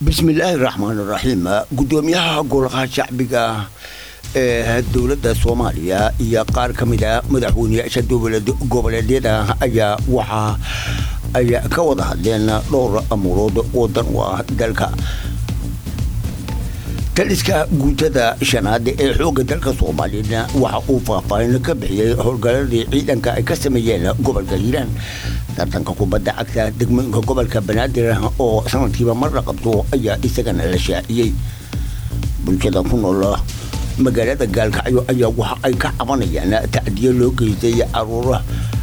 bismillaahi raxmaan raxiim gudoomiyaha golaha shacbiga ee dowladda soomaaliya iyo qaar ka mid a madaxweyneyaasha dowlad goboleedyada ayaa waxa ay ka wada hadleen dhowr amuurood oo dan u ah dalka taliska guutada shanaad ee xoogga dalka soomaaliya waxa uu faahfaahin ka bixiyey howlgaladii ciidanka ay ka sameeyeen gobolka hiiraan tartanka kubadda cagta degmooyinka gobolka banaadir oo sanadkiiba mar la qabto ayaa isagana la shaaciyey bulshada ku nool magaalada gaalkacyo ayaa waxa ay ka cabanayaan tacdiyo loo geystay caruura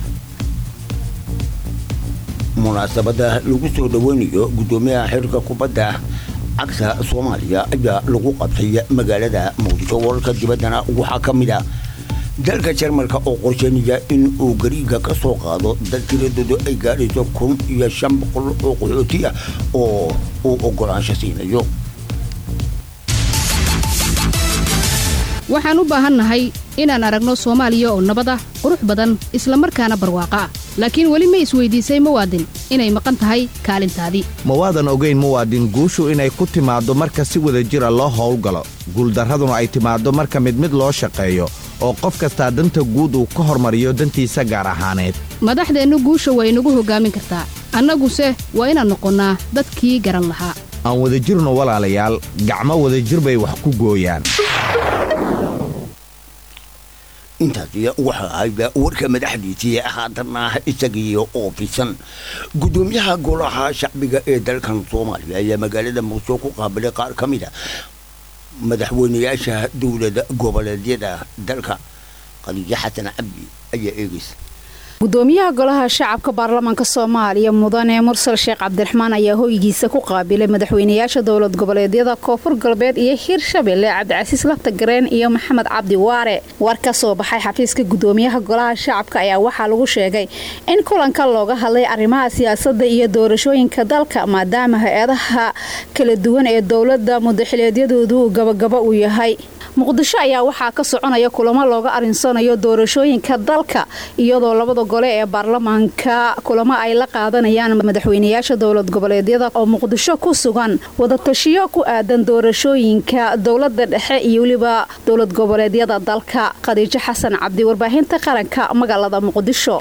munaasabada lagu soo dhaweynayo gudoomiyaha xirka kubadda cagta soomaaliya ayaa lagu qabtay magaalada muqdisho wararka dibaddana waxaa ka mid ah dalka jarmalka oo qorsheynaya in uu gariiga ka soo qaado dad tiradoodu ay gaadhayso kun iyo shan boqol oo qaxooti ah oo uu ogolaansho siinayo waxaan u baahannahay inaan aragno soomaaliya oo nabad ah qurux badan islamarkaana barwaaqo ah laakiin weli ma isweydiisay muwaadin inay maqan tahay kaalintaadii ma waadan ogayn muwaadin guushu inay ku timaaddo marka si wada jira loo howlgalo guuldarraduna ay timaaddo marka mid mid loo shaqeeyo oo qof kastaa danta guud uu ka hormariyo dantiisa gaar ahaaneed madaxdeennu guusha way inagu hoggaamin kartaa annaguse waa inaan noqonnaa dadkii garan lahaa aan wadajirno walaalayaal gacmo wadajir bay wax ku gooyaan intaasi waxa ahayd warka madaxdiisii haatanna isagii oo fisan gudoomiyaha golaha shacbiga ee dalkan soomaaliya ayaa magaalada muqdisho ku qaabilay qaar ka mid a madaxweyneyaasha dowlad goboleedyada dalka khadiijo xasan cabdi ayaa eegaysa gudoomiyaha golaha shacabka baarlamaanka soomaaliya mudane mursal sheekh cabdiraxmaan ayaa hoygiisa ku qaabilay madaxweyneyaasha dowlad goboleedyada koonfur galbeed iyo hirshabelle cabdicasiis laftagareen iyo maxamed cabdi waare war ka soo baxay xafiiska gudoomiyaha golaha shacabka ayaa waxaa lagu sheegay in kulanka looga hadlay arrimaha siyaasada iyo doorashooyinka dalka maadaama hay-adaha kala duwan ee dowlada mudaxileedyadoodu uu gabagabo u yahay muqdisho ayaa waxaa ka soconaya kulamo looga arinsanayo doorashooyinka dalka iyadoo labada gole ee baarlamaanka kulamo ay la qaadanayaan madaxweyneyaasha dowlad goboleedyada oo muqdisho ku sugan wadatashiyo ku aadan doorashooyinka dowlada dhexe iyo weliba dowlad goboleedyada dalka khadiijo xasan cabdi warbaahinta qaranka magaalada muqdisho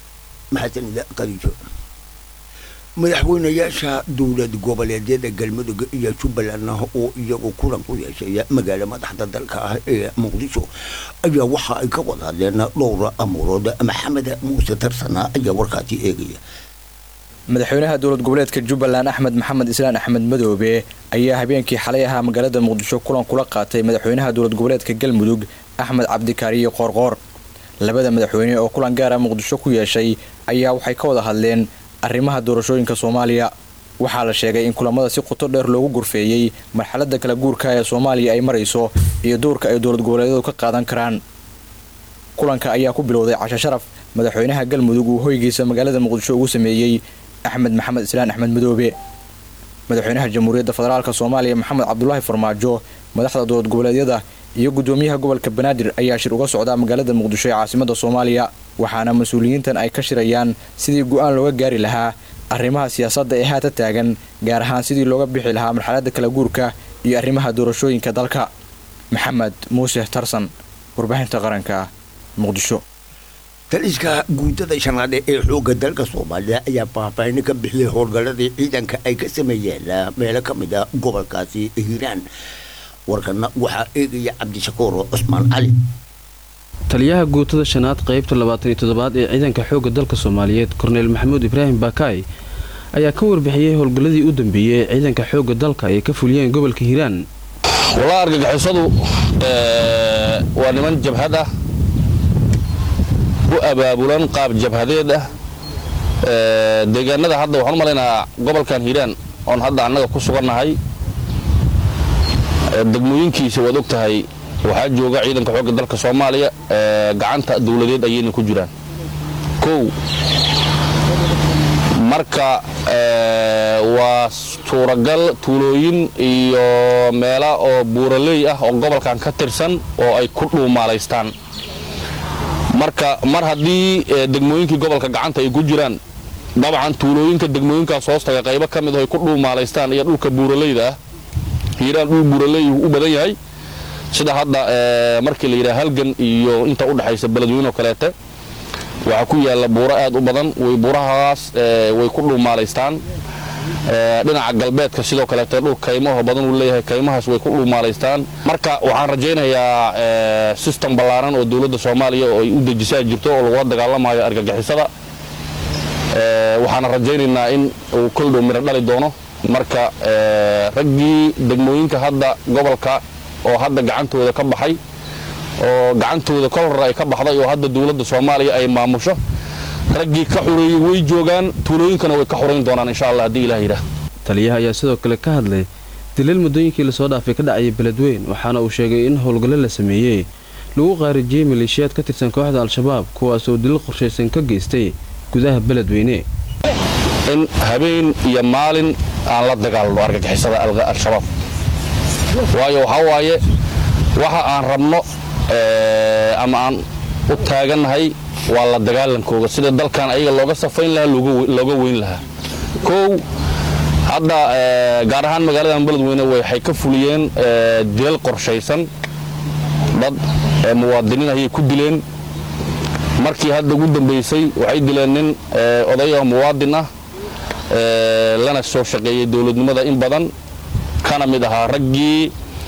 madaxweyneyaasha dowlad goboleedyada galmudug iyo jubbaland oo iyagu kulan ku yeeshay magaalo madaxda dalka ah ee muqdisho ayaa waxa ay ka wada hadleen dhowra amuurood maxamed muuse tarsana ayaa warkaasi eegaya madaxweynaha dowlad goboleedka jubbaland axmed maxamed islaan axmed madoobe ayaa habeenkii xalay ahaa magaalada muqdisho kulan kula qaatay madaxweynaha dowlad goboleedka galmudug axmed cabdikaariyo qoorqoor labada madaxweyne oo kulan gaara muqdisho ku yeeshay ayaa waxay ka wada hadleen arrimaha doorashooyinka soomaaliya waxaa la sheegay in kulamada si qoto dheer loogu gurfeeyey marxalada kala guurka ee soomaaliya ay marayso iyo doorka ay dowlad goboleedyadu ka qaadan karaan kulanka ayaa ku bilowday casho sharaf madaxweynaha galmudug uu hoygiisa magaalada muqdisho ugu sameeyey axmed maxamed islaan axmed madoobe madaxweynaha jamhuuriyadda federaalk soomaaliya maxamed cabdulaahi farmaajo madaxda dowlad goboleedyada iyo gudoomiyaha gobolka banaadir ayaa shir uga socdaa magaalada muqdisho ee caasimada soomaaliya waxaana mas-uuliyiintan ay ka shirayaan sidii go-aan looga gaari lahaa arrimaha siyaasadda ee haata taagan gaar ahaan sidii looga bixi lahaa marxalada kala guurka iyo arrimaha doorashooyinka dalka maxamed muuse tarsan warbaahinta qaranka muqdisho taliska guutada shanaad ee xoogga dalka soomaaliya ayaa faahfaahin ka bixiyey howlgalladii ciidanka ay ka sameeyeen meelo ka mid a gobolkaasi hiiraan warkana waxaa eegaya cabdishakuur cusmaan cali taliyaha guutada shanaad qaybta labaatan iyo toddobaad ee ciidanka xoogga dalka soomaaliyeed korneyl maxamuud ibraahim baakaay ayaa ka warbixiyey howlgalladii u dambeeyey ee ciidanka xoogga dalka ay ka fuliyeen gobolka hiiraan walaa argagixisadu waa niman jabhad ah u abaabulan qaab jabhadeed ah deegaanada hadda waxaan u malaynahaa gobolkan hiiraan oon hadda annaga ku sugannahay degmooyinkiisa waad og tahay waxaa jooga ciidanka xoogga dalka soomaaliya gacanta dawladeed ayayna ku jiraan kow marka waa suuragal tuulooyin iyo meela oo buuraley ah oo gobolkan ka tirsan oo ay ku dhuumaalaystaan marka mar haddii degmooyinkii gobolka gacanta ay ku jiraan dabcan tuulooyinka degmooyinkaas hoostaga qaybo ka mid ah ay ku dhuumaalaystaan iyo dhulka buuraleyda ah hiiraan dhul buuraley u badan yahay sida hadda markii la yidhaha halgan iyo inta u dhexaysa beledweyne oo kaleete waxaa ku yaalla buuro aad u badan way buurahaas way ku dhuumaalaystaan dhinaca galbeedka sidoo kaleete dhul kaymaho badan uu leeyahay kaymahaas way ku dhuumaalaystaan marka waxaan rajaynayaa sistem ballaaran oo dowladda soomaaliya oo ay u dejisaa jirto oo lagula dagaalamayo argagixisada waxaana rajaynaynaa in uu koldhow midho dhali doono marka raggii degmooyinka hadda gobolka oo hadda gacantooda ka baxay oo gacantooda kol hore ay ka baxday oo hadda dowladda soomaaliya ay maamusho raggii ka xureeyey way joogaan tuulooyinkana way ka xurayn doonaan insha allah haddii ilah yidhaah taliyaha ayaa sidoo kale ka hadlay dilal muddooyinkii lasoo dhaafay ka dhacaya beledweyn waxaana uu sheegay in howlgallo la sameeyey lagu qaarijiyey maleeshiyaad ka tirsan kooxda al-shabaab kuwaas oo dilal qorshaysan ka geystay gudaha beledweyne in habeen iyo maalin aan la dagaalno argagixisada al-shabaab waayo waxaa waaye waxa aan rabno ama aan u taagannahay waa la dagaalankooga sida dalkan ayaga looga safayn lahaa looga weyn lahaa kow hadda gaar ahaan magaaladan beledweyne waxay ka fuliyeen dilal qorshaysan dad muwaadiniin ayay ku dileen markii hadda ugu dambaysay waxay dileen nin odayoo muwaadin ah lana soo shaqeeyey dowladnimada in badan kana mid ahaa raggii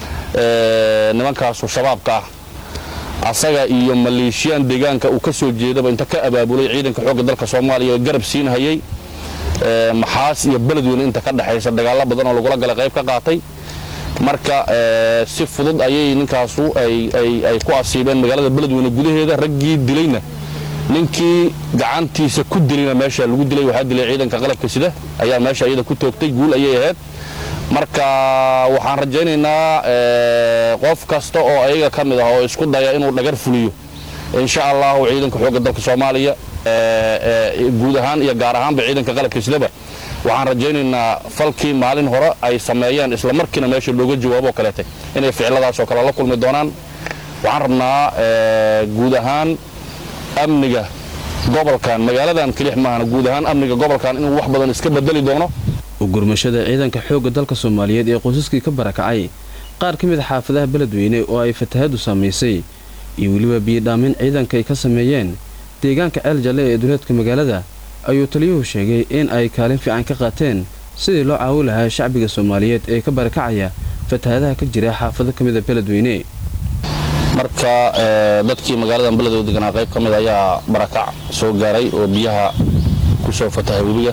nimankaasu shabaabka ah asaga iyo maleeshiyaan deegaanka uu ka soo jeedaba inta ka abaabulay ciidanka xoogga dalka soomaaliya garab siinhayay maxaas iyo beledweyne inta ka dhexaysa dagaallo badan oo lagula galay qayb ka qaatay marka si fudud ayay ninkaasu ay ku asiibeen magaalada beledweyne gudaheeda raggii dilayna ninkii gacantiisa ku dilayna meesha lagu dilay waxaa dilay ciidanka qalabka sida ayaa meesha iyada ku toogtay guul ayay ahayd marka waxaan rajaynaynaa qof kasta oo ayaga ka mid ah oo isku daya inuu dhagar fuliyo insha allahu ciidanka xoogga dalka soomaaliya guud ahaan iyo gaar ahaanba ciidanka qalabka sidaba waxaan rajaynaynaa falkii maalin hore ay sameeyeen isla markiina meesha looga jawaaboo kaleete inay ficiladaasoo kale la kulmi doonaan waxaan rabnaa guud ahaan amniga gobolkan magaaladan kelix maahana guud ahaan amniga gobolkan inuu wax badan iska bedeli doono ugurmashada ciidanka xoogga dalka soomaaliyeed ee qoysaskii ka barakacay qaar ka mid a xaafadaha beledweyne oo ay fatahadu saamaysay iyo weliba biyidhaamin ciidanka ay ka sameeyeen deegaanka ceel jalle ee duleedka magaalada ayuu taliyuhu sheegay in ay kaalin fiican ka qaateen sidii loo caawi lahaa shacbiga soomaaliyeed ee ka barakacaya fatahadaha ka jira xaafado ka mida beledweyne marka dadkii magaaladan beledoo deganaa qayb ka mid ayaa barakac soo gaaray oo biyaha ku soo fatahay webiga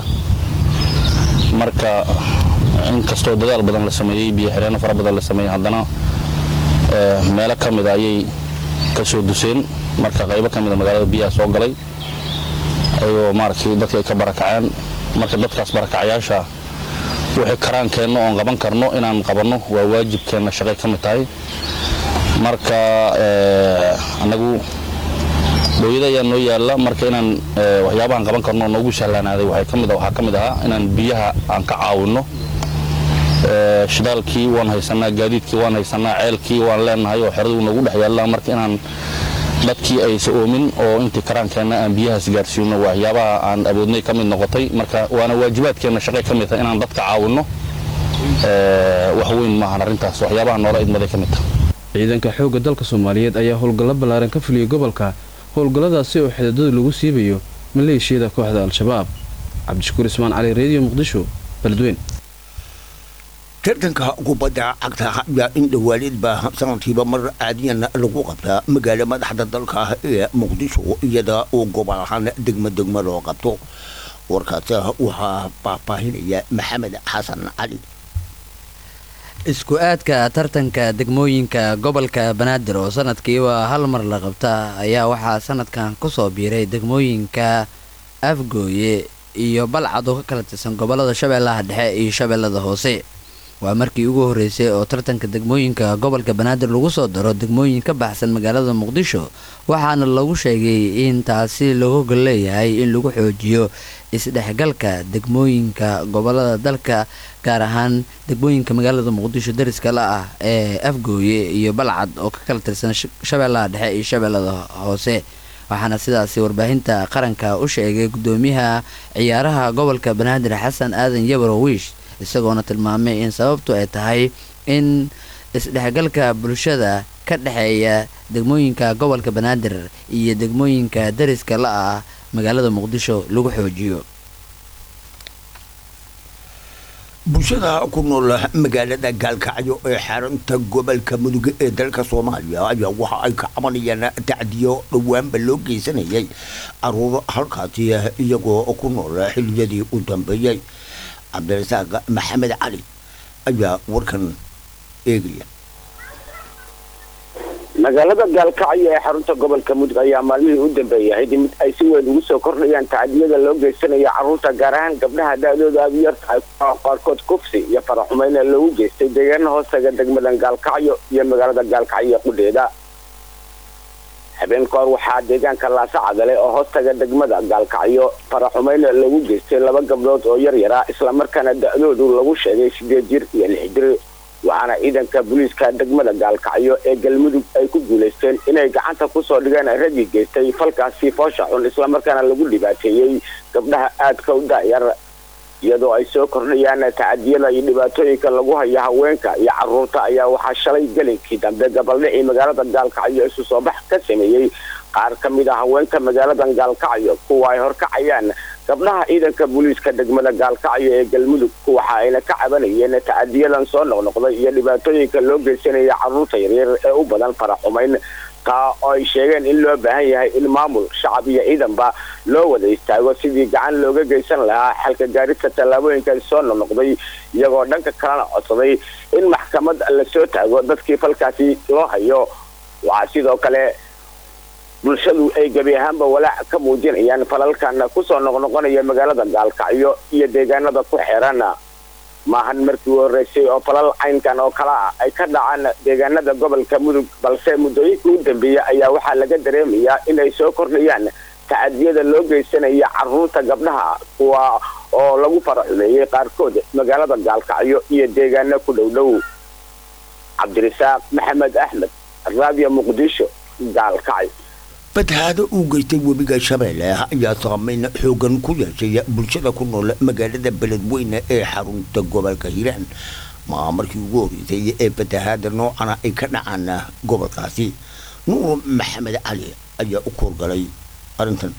marka inkastoo dadaal badan la sameeyey biyo xireenno fara badan la sameeyey haddana meelo ka mida ayay ka soo duseen marka qaybo ka mida magaalada biyaha soo galay ayagoo maaragtay dadka ay ka barakaceen marka dadkaas barakacayaasha wixii karaankeenna oon qaban karno inaan qabanno waa waajibkeenna shaqay ka mid tahay marka annagu dooyada ayaa noo yaalla marka inaan waxyaabahaan qaban karno noogu sahlaanaaday waxaa ka mid ahaa inaan biyaha aan ka caawinno shidaalkii waan haysanaa gaadiidkii waan haysanaa ceelkii waan leenahay oo xeraduu noogu dhex yaalla marka inaan dadkii aysa oomin oo intii karaankeenna aan biyahaas gaarsiino waxyaabaha aan awoodnay ka mid noqotay marka waana waajibaadkeenna shaqay ka mid tahay inaan dadka caawinno wax weyn maahan arrintaas waxyaabaha noola idmaday ka mid tahay ciidanka xoogga dalka soomaaliyeed ayaa howlgallo ballaaran ka fuliyey gobolka howlgalladaasi oo xidadada lagu siibayo maleeshiyada kooxda al-shabaab cabdishakuur ismaan cali reediyo muqdisho beledweyn tartanka kubadda cagta ayaa in dhowaalidba sanadkiiba mar caadiyan lagu qabtaa magaalo madaxda dalka ee muqdisho iyada oo gobol ahaan degmo degmo loo qabto warkaasi waxaa faahfaahinaya maxamed xasan cali isku aadka tartanka degmooyinka gobolka banaadir oo sanadkiiba hal mar la qabta ayaa waxaa sanadkan kusoo biiray degmooyinka afgooye iyo balcad oo ka kala tirsan gobolada shabeellaha dhexe iyo shabeellada hoose waa markii ugu horreysay oo tartanka degmooyinka gobolka banaadir lagu soo daro degmooyin ka baxsan magaalada muqdisho waxaana lagu sheegay in taasi lagu gol leeyahay in lagu xoojiyo isdhexgalka degmooyinka gobolada dalka gaar ahaan degmooyinka magaalada muqdisho dariska la ah ee afgooye iyo balcad oo ka kala tirsan shabeellaha dhexe iyo shabeellada hoose waxaana sidaasi warbaahinta qaranka u sheegay gudoomiyaha ciyaaraha gobolka banaadir xasan aadan yabro wiish isagoona tilmaamay in sababtu ay tahay in isdhexgalka bulshada ka dhexeeya degmooyinka gobolka banaadir iyo degmooyinka dariska la ah magaalada muqdisho lagu xoojiyo bulshada ku nool magaalada gaalkacyo ee xarunta gobolka mudug ee dalka soomaaliya ayaa waxa ay ka cabanayaan tacdiyo dhowaanba loo geysanayay caruur halkaasi iyagoo ku nool xiliyadii u dambeeyey cabdirasaaq maxamed cali ayaa warkan eegaya magaalada gaalkacyo ee xarunta gobolka mudug ayaa maalmihii u dambeeyay ahayd mid ay si weyn ugu soo kordhayaan tacadiyada loo geysanayo carruurta gaar ahaan gabdhaha da-dooda aada u yartahay qaarkood kufsi iyo faraxumeyn ee loogu geystay deegaana hoostaga degmadan gaalkacyo iyo magaalada gaalkacyo qudheeda habeen ka hor waxaa deegaanka laasa cadale oo hoostaga degmada gaalkacyo faraxumeyn loogu geystay laba gabdhood oo yar yaraa islamarkaana da-doodu lagu sheegay sideed jir iyo lix jir waxaana ciidanka booliiska degmada gaalkacyo ee galmudug ay ku guulaysteen inay gacanta kusoo dhigeen raggii geystay falkaasi foosha xun islamarkaana lagu dhibaateeyey gabdhaha aadka u daayar iyadoo ay soo kordhayaan tacadiyada iyo dhibaatooyinka lagu hayo haweenka iyo caruurta ayaa waxaa shalay gelinkii dambe gabaldhicii magaalada gaalkacyo isu soo bax ka sameeyey qaar ka mid a haweenka magaaladan gaalkacyo kuwa ay horkacayaan gabdhaha ciidanka booliiska degmada gaalkacyo ee galmudug waxa ayna ka cabanayeen tacadiyadan soo noqnoqday iyo dhibaatooyinka loo geysanaya carruurta yaryar ee u badan faraxumayn taa oo ay sheegeen in loo baahan yahay in maamul shacab iyo ciidanba loo wada istaago sidii gacan looga geysan lahaa xalka gaarista tallaabooyinkan soo noqnoqday iyagoo dhanka kalena codsaday in maxkamad lasoo taago dadkii falkaasi loo hayo waxaa sidoo kale bulshadu ay gebi ahaanba walaac ka muujinayaan falalkan kusoo noqnoqonaya magaalada gaalkacyo iyo deegaanada ku xeeran maahan markii u horreysay oo falal caynkan oo kale ah ay ka dhacaan deegaanada gobolka mudug balse muddooyinkii u dambeeyey ayaa waxaa laga dareemayaa inay soo kordhayaan tacadiyada loo geysanaya carruurta gabdhaha kuwa oo lagu faraxumeeyey qaarkood magaalada gaalkacyo iyo deegaano ku dhow dhow cabdirasaaq maxamed axmed raadiyo muqdisho gaalkacyo badhaado uu geystay webiga shabeelle ayaa saameyn xoogan ku yeeshay bulshada ku nool magaalada beledweyne ee xarunta gobolka hiiraan maa markii ugu horreysay ee batahaada noocana ay ka dhacaan gobolkaasi nuur maxamed cali ayaa u koorgalay arrintan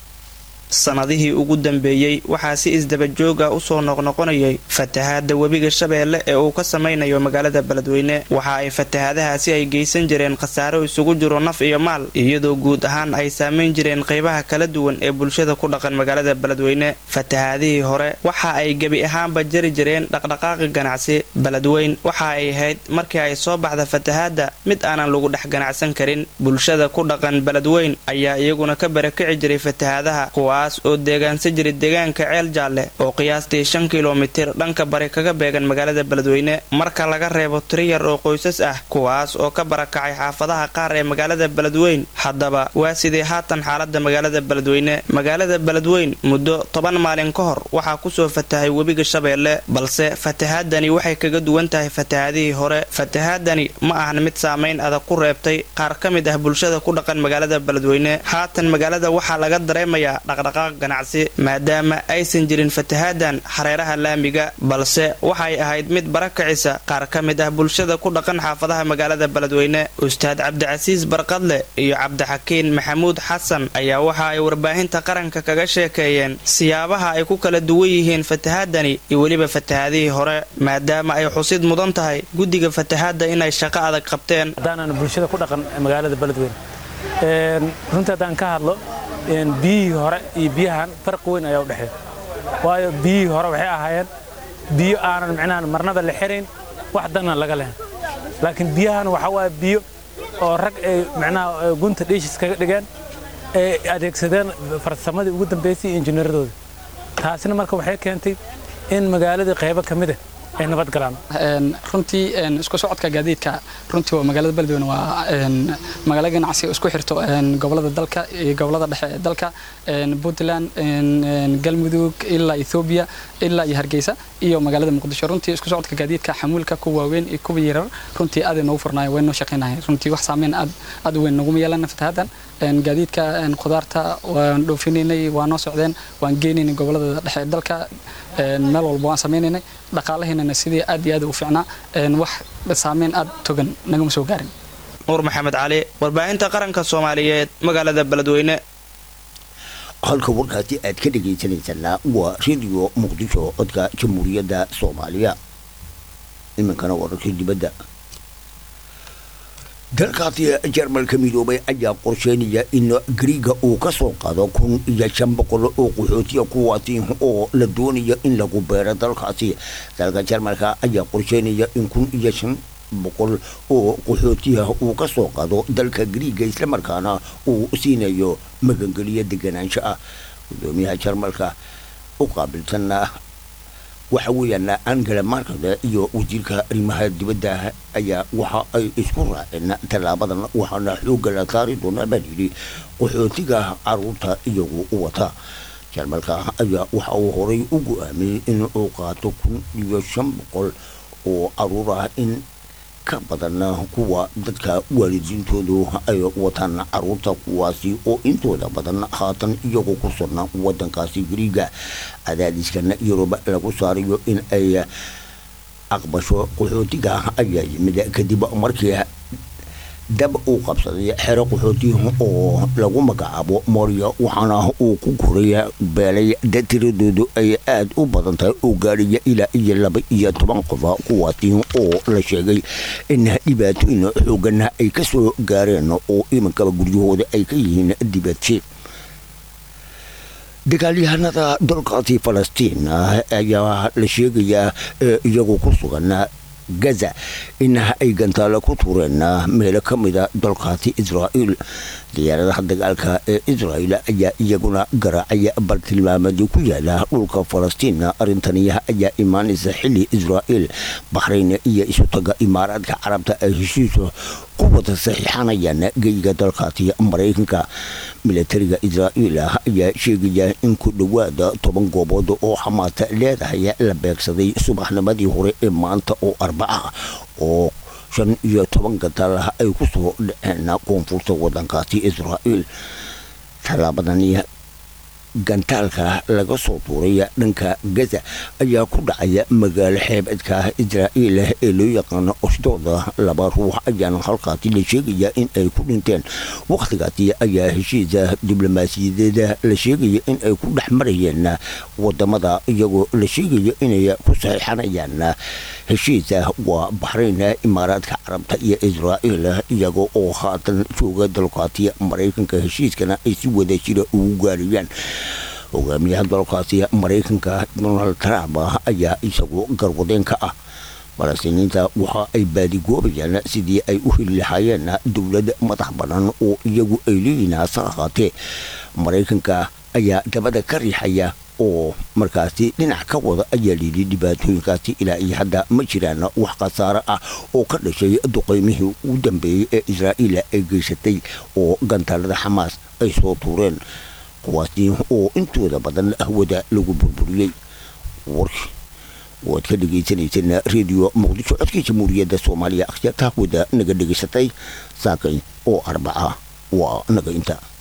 sanadihii ugu dambeeyey waxaa si isdabajooga usoo noqnoqonayay fatahaada webiga shabeelle ee uu ka samaynayo magaalada beledweyne waxa ay fatahaadahaasi ay geysan jireen khasaaro isugu jiro naf iyo maal iyadoo guud ahaan ay saamayn jireen qeybaha kala duwan ee bulshada ku dhaqan magaalada beledweyne fatahaadihii hore waxa ay gebi ahaanba jari jireen dhaqdhaqaaqi ganacsi beledweyn waxa ay ahayd markii ay soo baxda fatahaada mid aanan lagu dhex ganacsan karin bulshada ku dhaqan beledweyn ayaa iyaguna ka barakici jiray fatahaadaha oo deegaansa jira deegaanka ceel jaalle oo qiyaastii shan kilomitir dhanka bari kaga beegan magaalada beledweyne marka laga reebo tiri yar oo qoysas ah kuwaas oo ka barakacay xaafadaha qaar ee magaalada beledweyn haddaba waa sidii haatan xaalada magaalada beledweyne magaalada beledweyn muddo toban maalin ka hor waxaa kusoo fatahay webiga shabeelle balse fatahaadani waxay kaga duwan tahay fatahaadihii hore fatahaadani ma ahan mid saamayn adag ku reebtay qaar ka mid ah bulshada ku dhaqan magaalada beledweyne haatan magaalada waxaa laga dareemayaa dhaqdhaqaaq ganacsi maadaama aysan jirin fatahaadan xareeraha laamiga balse waxay ahayd mid barakicisa qaar ka mid ah bulshada ku dhaqan xaafadaha magaalada beledweyne ustaad cabdicasiis barqadle iyo cabdixakiin maxamuud xasan ayaa waxa ay warbaahinta qaranka kaga sheekeeyeen siyaabaha ay ku kala duwan yihiin fatahaadani iyo weliba fatahaadihii hore maadaama ay xusid mudan tahay guddiga fatahaadda inay shaqo adag qabteen haddaanaan bulshada ku dhaqan magaalada beledweyne runtii haddaan ka hadlo biyihii hore iyo biyahan farqi weyn ayaa u dhexeeya waayo biyihii hore waxay ahaayeen biyo aanan micnaha marnada la xirayn wax danna laga lehen laakiin biyahan waxaa waaye biyo oo rag ay micnaha gunta dhiishis kaga dhigeen ay adeegsadeen farsamadii ugu dambaysay iyo injineeradooda taasina marka waxay keentay in magaaladii qaybo ka mid ah ay nabad galaan runtii isku socodka gaadiidka runtii waa magaalada beledweyne waa magaalo ganacsi oo isku xirto gobolada dalka iyo gobolada dhexe ee dalka puntland galmudug ilaa ethoobiya ilaa iyo hargeysa iyo magaalada muqdisho runtii isku socodka gaadiidka xamuulka kuwa waaweyn iyo kuwa yarar runtii aad ay noogu furnaayeen way noo shaqaynahay runtii wax saameyn aad aad u weyn naguma yeelan fatahadan gaadiidka khudaarta waan dhoofinaynay waa noo socdeen waan geynaynay gobolada dhexe ee dalka meel walba waan sameynaynay dhaqaalaheennana sidii aad iyo aad u fiicnaa wax saameyn aad togan nagama soo gaarin nuur maxamed cali warbaahinta qaranka soomaaliyeed magaalada beledweyne halka warkaasi aad ka dhegaysanaysanaa waa radio muqdisho codka jamhuuriyadda soomaaliya iminkana wararkii dibadda dalkaasi jarmalka midoobay ayaa qorsheynaya in griiga uu ka soo qaado kun iyo shan boqol oo qaxootiya kuwaasi oo la doonayo in lagu beero dalkaasi dalka jarmalka ayaa qorsheynaya in kun iyo shan boqol oo qaxootiya uu ka soo qaado dalka griiga islamarkaana uu siinayo magangeliyo deganaansho ah gudoomiyaha jarmalka u qaabilsan waxa weeyaan angela markle iyo wasiirka arrimaha dibadda ayaa waxa ay isku raaceen tallaabadan waxaana xoogga la saari doonaa baa yidhi qaxootiga caruurta iyagu wata jarmalka ayaa waxa uu horay u go-aamiyey in uu qaato kun iyo shan boqol oo caruur ah in ka badan kuwa dadka waalidiintoodu ay wataan caruurta kuwaasi oo intooda badan haatan iyagoo ku sugna wadankaasi griiga cadaadiskan yurub lagu saarayo in ay aqbasho qaxootiga ayaa yimid kadib markii dab uu qabsaday xero qaxooti oo lagu magacaabo moria waxaana uu ku koray beelay dad tiradoodu ay aada u badan tahay oo gaadhaya ilaa iyo laba iyo toban qofa kuwaasi oo la sheegay in dhibaatooyin xoogan ay ka soo gaareen oo iminkaba guryahooda ay ka yihiin dibadsi dagaalyahanada dalkaasi falastiin ayaa la sheegayaa iyagoo ku sugan gaza in ay gantaalo ku tuureen meelo ka mida dalkaasi israa'iil diyaaradaha dagaalka ee israa'iil ayaa iyaguna garaacaya bartilmaameedyo ku yaala dhulka falastiin arrintaniya ayaa imaanaysa xilli israa'iil baxrayn iyo isutaga imaaraadka carabta ay heshiiso ku wada saxiixanayaan geyga dalkaasi maraykanka milatariga israa'iil ayaa sheegaya in ku dhowaada toban goobood oo xamaasa leedahay la beegsaday subaxnimadii hore ee maanta oo arbaca oo shan iyo toban gantaalaha ay ku soo dhaceen koonfurta wadankaasi israa'iil tallaabadani gantaalka laga soo tuuray dhanka gaza ayaa ku dhacaya magaalo xeebedka israa'iil ee loo yaqaano oshdooda laba ruux ayaana halkaasi la sheegaya in ay ku dhinteen wakhtigaasi ayaa heshiisa diblomaasiyadeeda la sheegaya in ay ku dhex marayeen wadamada iyagoo la sheegaya inay ku saxiixanayaan heshiisa waa baxrayn imaaraadka carabta iyo israa'iil iyaga oo haatan jooga dalkaasi maraykanka heshiiskana ay si wada jira ugu gaarayaan hogaamiyaha dalkaasi maraykanka donald trump ayaa isagu garwadeen ka ah falastiiniinta waxa ay baadigoobayaan sidii ay u heli lahaayeen dowlad madax bannaan oo iyagu ay leeyihiin hase ahaatee maraykanka ayaa dabada ka riixaya oo markaasi dhinac ka wada ayaa layidhi dhibaatooyinkaasi ilaa iyo hadda ma jiraan wax khasaare ah oo ka dhashay duqeymihii ugu dambeeyey ee israa'iil ay geysatay oo gantaalada xamaas ay soo tuureen kuwaasi oo intooda badan hawada lagu burburiyey warki waad ka dhegaysanaysan redio muqdisho codkii jamhuuriyadda soomaaliya akhyaarta hawada naga dhegaysatay saakay oo arbaca waa naga inta